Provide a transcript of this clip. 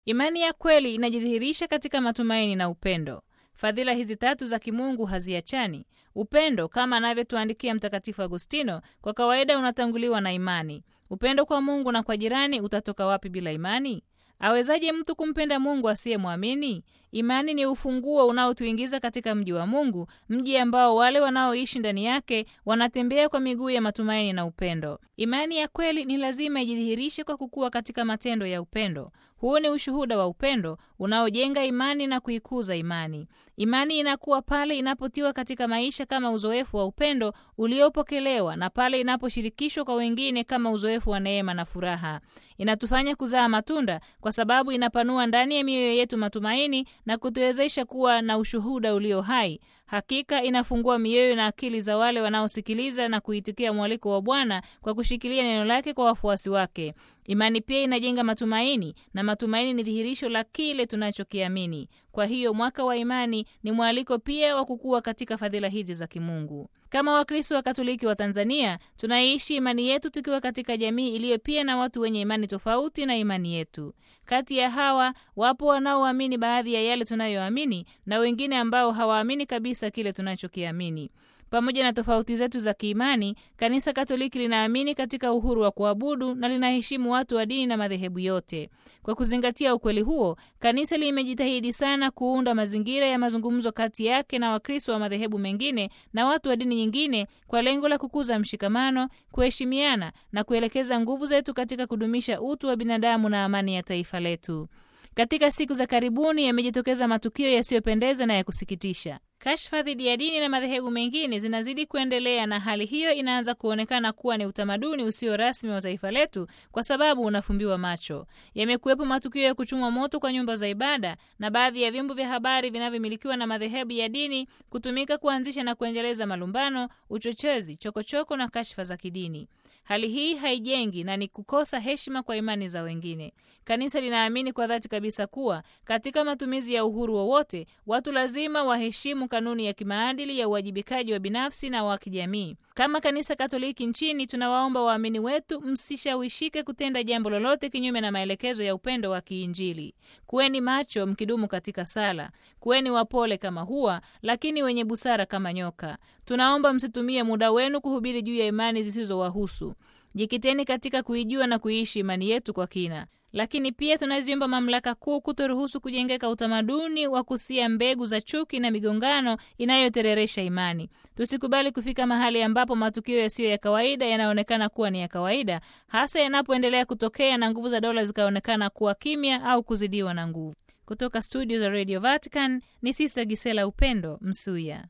Imani ya kweli inajidhihirisha katika matumaini na upendo. Fadhila hizi tatu za kimungu haziachani. Upendo, kama anavyotuandikia Mtakatifu Agustino, kwa kawaida unatanguliwa na imani. Upendo kwa Mungu na kwa jirani utatoka wapi bila imani? Awezaje mtu kumpenda Mungu asiyemwamini? Imani ni ufunguo unaotuingiza katika mji wa Mungu, mji ambao wale wanaoishi ndani yake wanatembea kwa miguu ya matumaini na upendo. Imani ya kweli ni lazima ijidhihirishe kwa kukua katika matendo ya upendo. Huu ni ushuhuda wa upendo unaojenga imani na kuikuza imani. Imani inakuwa pale inapotiwa katika maisha kama uzoefu wa upendo uliopokelewa na pale inaposhirikishwa kwa wengine kama uzoefu wa neema na furaha. Inatufanya kuzaa matunda kwa sababu inapanua ndani ya mioyo yetu matumaini na kutuwezesha kuwa na ushuhuda ulio hai. Hakika inafungua mioyo na akili za wale wanaosikiliza na kuitikia mwaliko wa Bwana kwa kushikilia neno lake kwa wafuasi wake. Imani pia inajenga matumaini na matumaini ni dhihirisho la kile tunachokiamini. Kwa hiyo mwaka wa imani ni mwaliko pia wa kukua katika fadhila hizi za kimungu. Kama Wakristo wa Katoliki wa Tanzania, tunaishi imani yetu tukiwa katika jamii iliyo pia na watu wenye imani tofauti na imani yetu. Kati ya hawa wapo wanaoamini baadhi ya yale tunayoamini na wengine ambao hawaamini kabisa kile tunachokiamini. Pamoja na tofauti zetu za kiimani, Kanisa Katoliki linaamini katika uhuru wa kuabudu na linaheshimu watu wa dini na madhehebu yote. Kwa kuzingatia ukweli huo, kanisa limejitahidi sana kuunda mazingira ya mazungumzo kati yake na Wakristo wa madhehebu mengine na watu wa dini nyingine kwa lengo la kukuza mshikamano, kuheshimiana na kuelekeza nguvu zetu katika kudumisha utu wa binadamu na amani ya taifa letu. Katika siku za karibuni yamejitokeza matukio yasiyopendeza na ya kusikitisha. Kashfa dhidi ya dini na madhehebu mengine zinazidi kuendelea, na hali hiyo inaanza kuonekana kuwa ni utamaduni usio rasmi wa taifa letu, kwa sababu unafumbiwa macho. Yamekuwepo matukio ya kuchomwa moto kwa nyumba za ibada na baadhi ya vyombo vya habari vinavyomilikiwa na madhehebu ya dini kutumika kuanzisha na kuendeleza malumbano, uchochezi, chokochoko na kashfa za kidini. Hali hii haijengi na ni kukosa heshima kwa imani za wengine. Kanisa linaamini kwa dhati kabisa kuwa katika matumizi ya uhuru wowote wa watu lazima waheshimu kanuni ya kimaadili ya uwajibikaji wa binafsi na wa kijamii. Kama Kanisa Katoliki nchini, tunawaomba waamini wetu msishawishike kutenda jambo lolote kinyume na maelekezo ya upendo wa kiinjili. Kuweni macho mkidumu katika sala, kuweni wapole kama hua, lakini wenye busara kama nyoka. Tunaomba msitumie muda wenu kuhubiri juu ya imani zisizowahusu. Jikiteni katika kuijua na kuiishi imani yetu kwa kina. Lakini pia tunaziomba mamlaka kuu kutoruhusu kujengeka utamaduni wa kusia mbegu za chuki na migongano inayotereresha imani. Tusikubali kufika mahali ambapo matukio yasiyo ya kawaida yanaonekana kuwa ni ya kawaida, hasa yanapoendelea kutokea na nguvu za dola zikaonekana kuwa kimya au kuzidiwa na nguvu. Kutoka studio za Radio Vatican ni Sista Gisela Upendo Msuya.